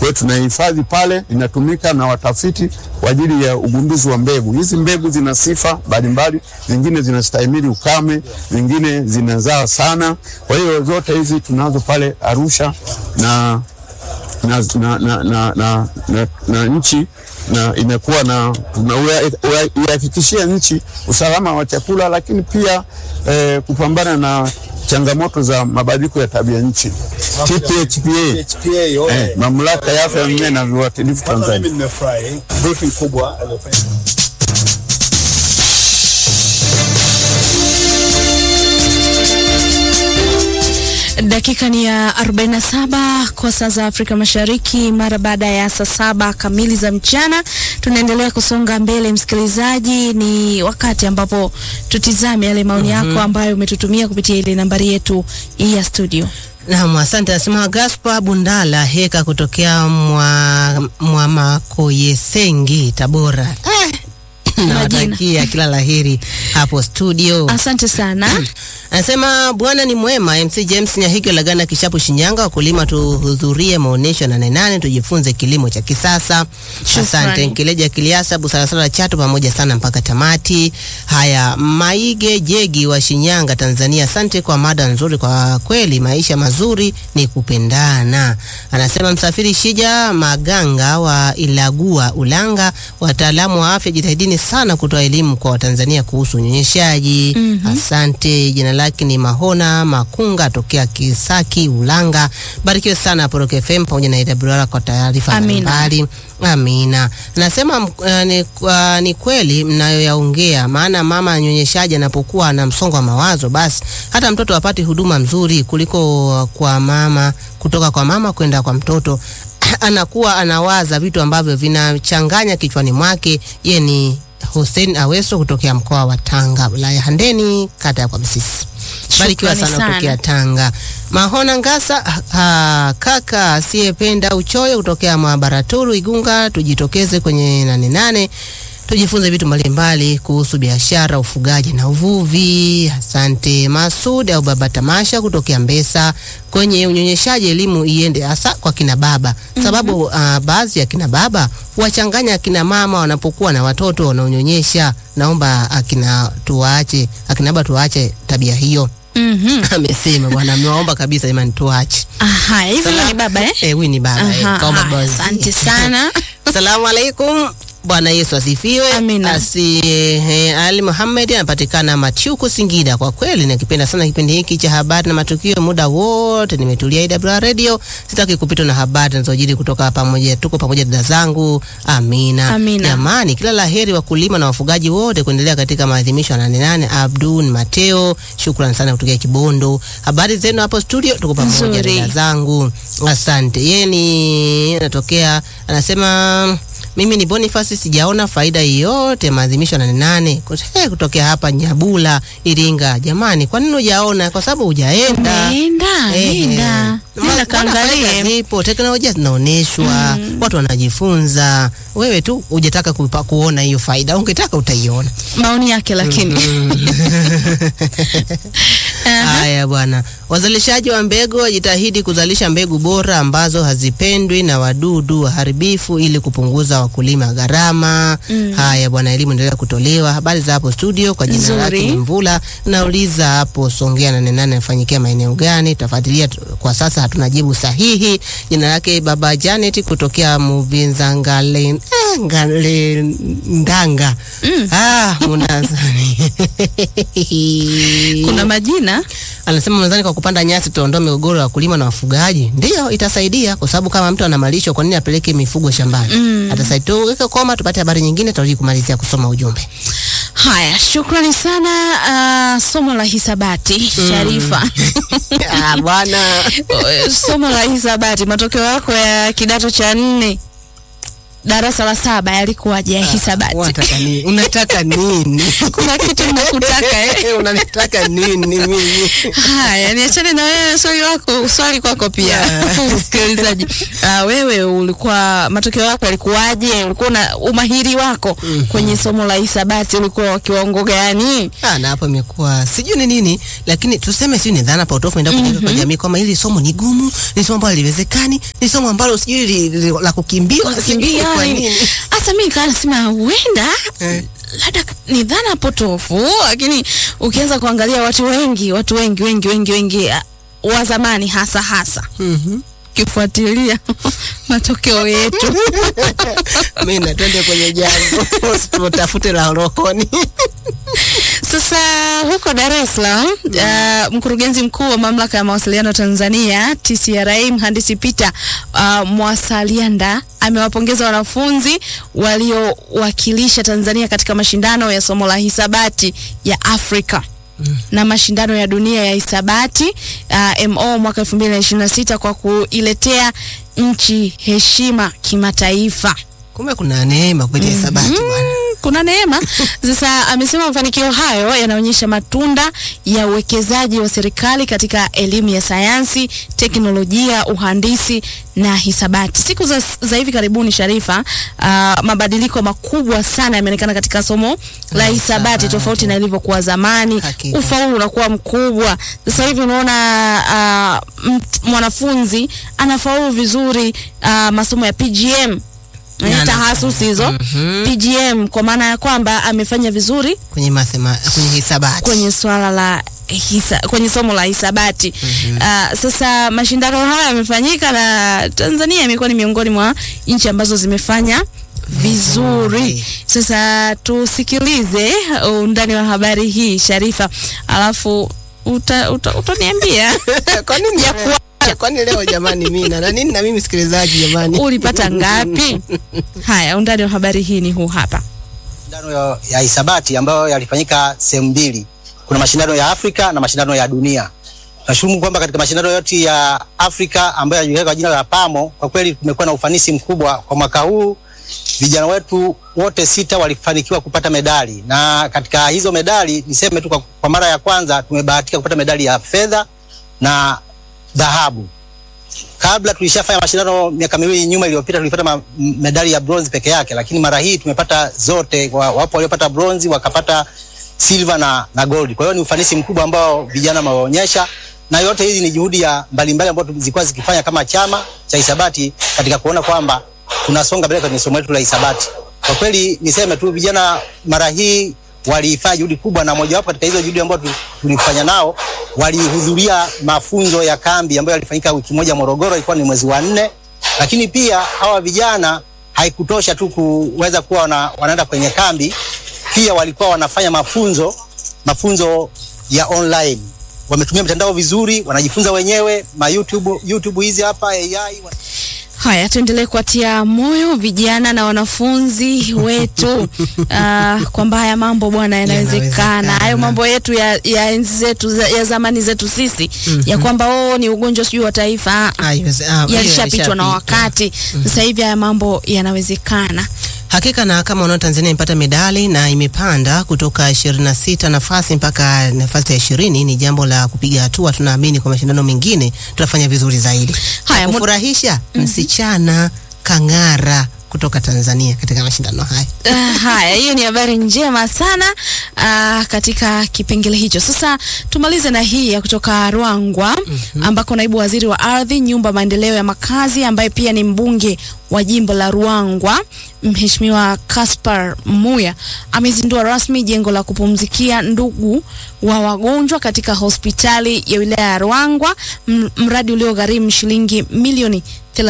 hiyo tunahifadhi pale, inatumika na watafiti kwa ajili ya ugunduzi wa mbegu. Hizi mbegu zina sifa mbalimbali, zingine zinastahimili ukame, zingine zinazaa sana. Kwa hiyo zote hizi tunazo pale Arusha na na, na, na, na, na, na, na nchi na imekuwa na tunaihakikishia nchi usalama wa chakula, lakini pia eh, kupambana na changamoto za mabadiliko ya tabia nchi. TPHPA eh, mamlaka ya afya ya mimea na viuatilifu Tanzania. Mimi nimefurahi briefing kubwa aliyofanya. Dakika ni ya 47 kwa saa za Afrika Mashariki, mara baada ya saa saba kamili za mchana. Tunaendelea kusonga mbele, msikilizaji, ni wakati ambapo tutizame yale maoni yako ambayo umetutumia kupitia ile nambari yetu ya studio. Naam, asante. Nasema Gaspar Bundala Heka kutokea mwa, mwa Makoyesengi Tabora. Eh, nawatakia kila laheri hapo studio. Asante sana. Anasema bwana ni mwema. MC James Nyahiki Lagana Kishapu Shinyanga, wakulima tuhudhurie maonyesho ya nane nane tujifunze kilimo cha kisasa. Asante Nkileja Kiliasa Busarasara Chato pamoja sana mpaka tamati. Haya, Maige Jegi wa Shinyanga Tanzania, asante kwa mada nzuri. Kwa kweli maisha mazuri ni kupendana. Anasema msafiri Shija Maganga wa Ilagua Ulanga, wataalamu wa afya jitahidini sana kutoa elimu kwa Watanzania kuhusu unyonyeshaji. Asante. Jina lake ni Mahona Makunga tokea Kisaki Ulanga. Barikiwe sana Poroke FM pamoja na AWR kwa taarifa Amina. mbalimbali. Amina. Nasema uh, ni, uh, ni kweli mnayoyaongea, maana mama anyonyeshaji anapokuwa na msongo wa mawazo, basi hata mtoto apate huduma mzuri kuliko kwa mama, kutoka kwa mama kwenda kwa mtoto anakuwa anawaza vitu ambavyo vinachanganya kichwani mwake. Ye ni Hussein Aweso kutokea mkoa wa Tanga, wilaya Handeni, kata ya kwa Msisi. Barikiwa Shukrani sana sana. kutokea Tanga. Mahona Ngasa, ha, kaka asiyependa uchoyo kutokea Mabaraturu Igunga, tujitokeze kwenye nane nane tujifunze vitu mbalimbali kuhusu biashara, ufugaji na uvuvi. Asante Masud au Baba Tamasha kutokea Mbesa. Kwenye unyonyeshaji, elimu iende hasa kwa kina baba, sababu uh, baadhi ya kina baba wachanganya akina mama wanapokuwa na watoto wanaonyonyesha. Naomba akina tuwaache, akina baba tuwaache tabia hiyo. Mhm. Amesema bwana, amewaomba kabisa jamani, tuache. Aha, hivyo Sala- ni baba eh? Eh, huyu ni baba eh, Aha, kaomba haya, basi. asante sana. Asalamu alaikum. Bwana Yesu asifiwe. Amina. Asi eh, Ali Muhammad anapatikana Machuku Singida. Kwa kweli nakipenda sana kipindi hiki cha habari na matukio, muda wote nimetulia IWR Radio, sitaki kupitwa na habari zinazojiri kutoka pamoja. Tuko pamoja dada zangu. Amina. Amina. Jamani, kila laheri wakulima na wafugaji wote kuendelea katika maadhimisho ya nane nane. Abdul Mateo, shukrani sana kutokea Kibondo. Habari zenu hapo studio, tuko pamoja Nzuri. dada zangu, asante. Yeye ni anatokea anasema mimi ni Boniface, sijaona faida yoyote maadhimisho ya nane nane Kut- eh, kutokea hapa Nyabula Iringa. Jamani, kwa nini hujaona? Kwa sababu hujaenda. Nenda, Eh, nenda. Ma- Nenda maana kaangalie. faida zipo, teknolojia zinaonyeshwa, watu wanajifunza. Wewe tu hujataka kupa- kuona hiyo faida, ungetaka utaiona. Maoni yake lakini. Haya bwana, wazalishaji wa mbegu wajitahidi kuzalisha mbegu bora ambazo hazipendwi na wadudu waharibifu ili kupunguza wakulima gharama. Haya bwana, elimu endelea kutolewa. Habari za hapo studio, kwa jina Nzuri. lake ni Mvula. Nauliza hapo Songea nane nane nafanyikia maeneo gani? Tafuatilia tu- kwa sasa hatuna jibu sahihi. Jina lake Baba Janet kutokea Muvinza Ngale, eh, Ngale Ndanga. Ah, munazani Kuna majina Anasema mwanzani, kwa kupanda nyasi tutaondoa migogoro ya wakulima na wafugaji. Ndio itasaidia, kwa sababu kama mtu ana malisho, kwa nini apeleke mifugo shambani? Mm. Atasaidia. Tuweke koma, tupate habari nyingine, tutarudi kumalizia kusoma ujumbe. Haya, shukrani sana. Uh, somo la hisabati Sharifa. Ah, bwana somo la hisabati, matokeo yako ya kidato cha nne darasa la saba yalikuwaje ya hisabati? Unataka nini? Unataka nini? Kuna kitu nakutaka eh. Unanitaka nini mimi? Haya, niachane na wewe swali lako, swali kwako pia msikilizaji. Ah, wewe ulikuwa matokeo yako yalikuwaje? Ulikuwa na umahiri wako kwenye somo la hisabati ulikuwa wa kiwango gani? Ah, na hapo imekuwa sijui ni nini, lakini tuseme sijui ni dhana potofu ndio kujenga kwa jamii kwamba hili somo ni gumu, ni somo ambalo haliwezekani, ni somo ambalo sijui li- li- la kukimbiwa, sijui Kimbia kwa yani. nini. Hasa mimi kaa nasema huenda Eh. labda ni dhana potofu, lakini ukianza kuangalia watu wengi, watu wengi wengi wengi wengi ah, wa zamani hasa hasa Mhm. ukifuatilia matokeo yetu Mimi na twende kwenye jambo. Tutafute la rohoni. Sasa huko Dar es Salaam uh, mkurugenzi mkuu wa mamlaka ya mawasiliano Tanzania TCRA mhandisi Peter uh, Mwasalianda amewapongeza wanafunzi waliowakilisha Tanzania katika mashindano ya somo la hisabati ya Afrika na mashindano ya dunia ya hisabati uh, MO mwaka 2026 kwa kuiletea nchi heshima kimataifa. Kumbe kuna neema kupitia hisabati bwana. Mm, kuna neema. Sasa amesema mafanikio hayo yanaonyesha matunda ya uwekezaji wa serikali katika elimu ya sayansi, teknolojia, uhandisi na hisabati. Siku za, za hivi karibuni Sharifa, uh, mabadiliko makubwa sana yameonekana katika somo la hisabati hisabati. tofauti na ilivyokuwa zamani. Hakika. Ufaulu unakuwa mkubwa. Sasa hivi unaona uh, mt- mwanafunzi anafaulu vizuri uh, masomo ya PGM Na eh, ana- tahasusi hizo Mhm. PGM kwa maana ya kwamba amefanya vizuri Kwenye mathema, kwenye hisabati. kwenye swala la hisa, kwenye somo la hisabati. Ah, sasa mashindano haya yamefanyika na Tanzania imekuwa ni miongoni mwa nchi ambazo zimefanya vizuri. Vizuri. Sasa tusikilize undani wa habari hii Sharifa, alafu uta, uta, utaniambia Kwa nini Ya leo? Kwani leo jamani mimi na nini na mimi msikilizaji jamani? ulipata ngapi? Haya, undani wa habari hii ni huu hapa. mashindano ya- ya hisabati ambayo yalifanyika sehemu mbili. Kuna mashindano ya Afrika na mashindano ya dunia. Nashukuru kwamba katika mashindano yote ya Afrika ambayo yanajulikana kwa jina la PAMO, kwa kweli kumekuwa na ufanisi mkubwa kwa mwaka huu. Vijana wetu wote sita walifanikiwa kupata medali, na katika hizo medali niseme tu kwa, kwa mara ya kwanza tumebahatika kupata medali ya fedha na dhahabu. Kabla tulishafanya mashindano miaka miwili nyuma iliyopita, tulipata ma, m- medali ya bronze peke yake, lakini mara hii tumepata zote. Wa- Wapo waliopata bronze wakapata silver na, na gold. Kwa hiyo ni ufanisi mkubwa ambao vijana wameonyesha, na yote hizi ni juhudi ya mbalimbali ambazo zilikuwa zikifanya kama chama cha hisabati katika kuona kwamba tunasonga mbele kwenye somo letu la hisabati. Kwa kweli niseme tu vijana mara hii walifanya juhudi kubwa, na mojawapo katika hizo juhudi ambazo tu- tulifanya nao, walihudhuria mafunzo ya kambi ambayo yalifanyika wiki moja Morogoro, ilikuwa ni mwezi wa nne. Lakini pia hawa vijana haikutosha tu kuweza kuwa wana, wanaenda kwenye kambi, pia walikuwa wanafanya mafunzo mafunzo ya online. Wametumia mitandao vizuri, wanajifunza wenyewe ma YouTube, YouTube hizi hapa AI wa- Haya, tuendelee kuwatia moyo vijana na wanafunzi wetu uh, kwamba haya mambo bwana yanawezekana. Yanawezekana. Hayo mambo yetu ya, ya enzi zetu za, ya zamani zetu sisi ya kwamba oh, ni ugonjwa sijui wa taifa ah, Haiwezi- ah, hiyo yalishapitwa na yalishapitwa. wakati. Sasa hivi haya mambo yanawezekana. Hakika na kama unaona Tanzania imepata medali na imepanda kutoka 26 nafasi mpaka nafasi ya 20 ni jambo la kupiga hatua. Tunaamini kwa mashindano mengine tutafanya vizuri zaidi. Haya, Cha kufurahisha msichana kang'ara kutoka Tanzania katika mashindano haya. Uh, haya, hiyo ni habari njema sana uh, katika kipengele hicho. Sasa tumalize na hii ya kutoka Ruangwa ambako naibu waziri wa ardhi, nyumba, maendeleo ya makazi ambaye pia ni mbunge wa jimbo la Ruangwa Mheshimiwa Kaspar Muya amezindua rasmi jengo la kupumzikia ndugu wa wagonjwa katika hospitali ya wilaya ya Ruangwa, m- mradi uliogharimu shilingi milioni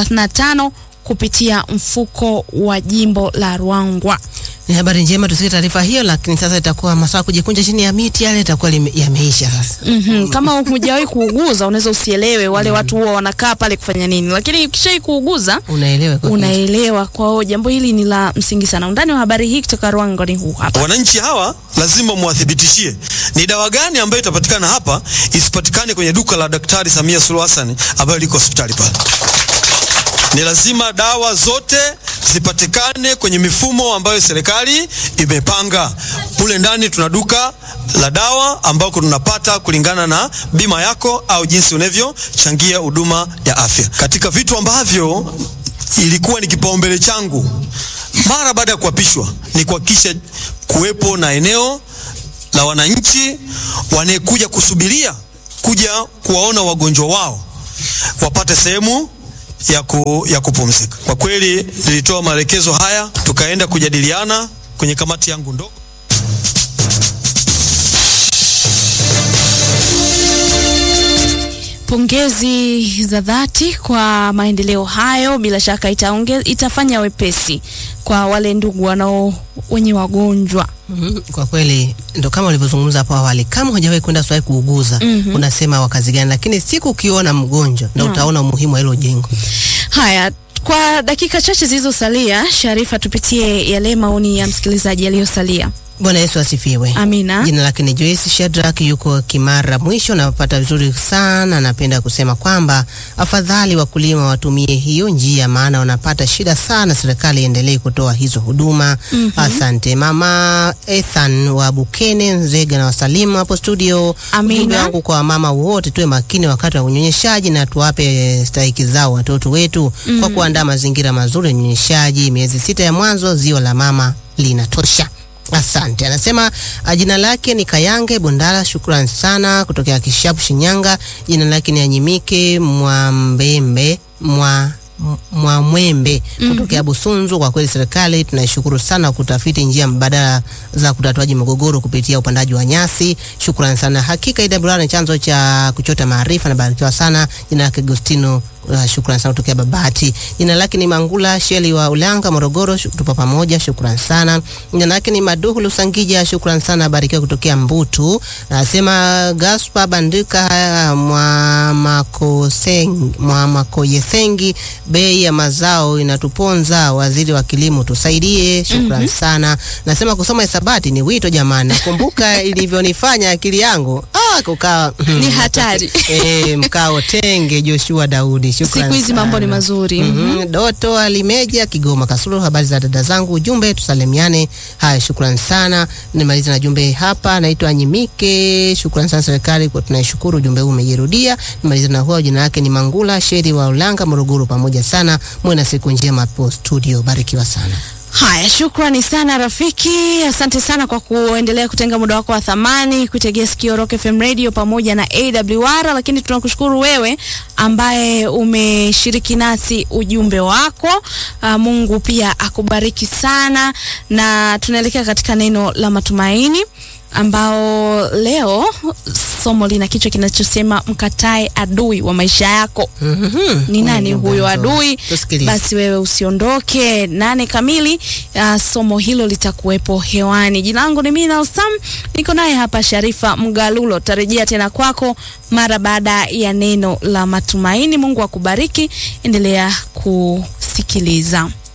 35 kupitia mfuko wa jimbo la Ruangwa. Ni habari njema tusikie taarifa hiyo, lakini sasa itakuwa masaa kujikunja chini ya miti yale itakuwa lime- yameisha sasa. Mhm, kama hujawahi kuuguza unaweza usielewe wale watu huwa wanakaa pale kufanya nini, lakini ukishai kuuguza Unaelewa kwa kweli. unaelewa. Kwa hiyo jambo hili ni la msingi sana. Undani wa habari hii kutoka Ruangwa ni huu hapa. Wananchi hawa lazima mwathibitishie ni dawa gani ambayo itapatikana hapa isipatikane kwenye duka la Daktari Samia Suluhu Hassan ambayo liko hospitali pale. Ni lazima dawa zote zipatikane kwenye mifumo ambayo serikali imepanga. Mule ndani tuna duka la dawa ambako tunapata kulingana na bima yako au jinsi unavyochangia huduma ya afya. Katika vitu ambavyo ilikuwa ni kipaumbele changu mara baada ya kuapishwa ni kuhakikisha kuwepo na eneo la wananchi wanayekuja kusubiria kuja kuwaona wagonjwa wao wapate sehemu ya, ku, ya kupumzika. Kwa kweli nilitoa maelekezo haya, tukaenda kujadiliana kwenye kamati yangu ndogo. Pongezi za dhati kwa maendeleo hayo, bila shaka itaonge, itafanya wepesi kwa wale ndugu wanao wenye wagonjwa. Mhm, Kwa kweli ndo kama ulivyozungumza hapo awali, kama hujawahi kwenda hospitali kuuguza Mhm. unasema wakazi gani, lakini siku ukiona mgonjwa ndo Naam. utaona umuhimu wa hilo jengo. Haya, kwa dakika chache zilizosalia, Sharifa, tupitie yale maoni ya msikilizaji yaliyosalia. Bwana Yesu asifiwe. Amina. Jina lake ni Joyce Shadrack, yuko Kimara mwisho. Napata vizuri sana. Napenda kusema kwamba afadhali wakulima watumie hiyo njia, maana wanapata shida sana. Serikali iendelee kutoa hizo huduma. Asante mama Ethan wa Bukene Nzega na wasalimu hapo studio. Amina. Ujumbe wangu kwa mama wote, tuwe makini wakati wa unyonyeshaji na tuwape stahiki zao watoto wetu kwa kuandaa mazingira mazuri ya unyonyeshaji. Miezi sita ya mwanzo ziwa la mama linatosha. Asante. Anasema ah, jina lake ni Kayange Bundala, shukran sana kutokea Kishapu, Shinyanga. Jina lake ni Anyimike Mwambembe mwa Mwamwembe kutokea Busunzu. Kwa kweli serikali tunaishukuru sana kutafiti njia mbadala za kutatuaji migogoro kupitia upandaji wa nyasi. Shukrani sana. Hakika IWR ni chanzo cha kuchota maarifa. Nabarikiwa sana. Jina lake Agustino Uh, shukrani sana kutokea Babati. Jina lake ni Mangula Sheli wa Ulanga, Morogoro. Shuk- Tupo pamoja, shukrani sana. Jina lake ni Maduhu Lusangija, shukrani sana. Barikiwa kutokea Mbutu. Nasema Gaspar Bandika Mwamakoseng- Mwamakoyesengi, bei ya mazao inatuponza. Waziri wa kilimo tusaidie, shukrani sana. Nasema kusoma hisabati ni wito jamani. Nakumbuka ilivyonifanya akili yangu ah, kukaa Ni hatari. Eh, mkao tenge Joshua Daudi. Shukrani Siku hizi mambo ni sana. mazuri. Mhm. Doto Alimeja Kigoma Kasulu, habari za dada zangu, ujumbe tusalimiane. Haya, shukrani sana. Nimaliza na jumbe hapa, naitwa Nyimike. Shukrani sana serikali kwa tunaishukuru, ujumbe huu umejirudia. Nimaliza na huo, jina lake ni Mangula Sheri wa Ulanga, Morogoro. Pamoja sana, muwe na siku njema hapo studio, barikiwa sana. Haya, shukrani sana rafiki, asante sana kwa kuendelea kutenga muda wako wa thamani kuitegea sikio Rock FM Radio pamoja na AWR, lakini tunakushukuru wewe ambaye umeshiriki nasi ujumbe wako. Uh, Mungu pia akubariki sana, na tunaelekea katika neno la matumaini ambao leo somo lina kichwa kinachosema mkatae adui wa maisha yako. Mhm. Ni nani Mungu huyo mzuri. adui? Tusikilize. Basi wewe usiondoke. Nane kamili uh, somo hilo litakuwepo hewani. Jina langu ni Mina Sam, niko naye hapa Sharifa Mgalulo. Tarejea tena kwako mara baada ya neno la matumaini. Mungu akubariki, endelea kusikiliza.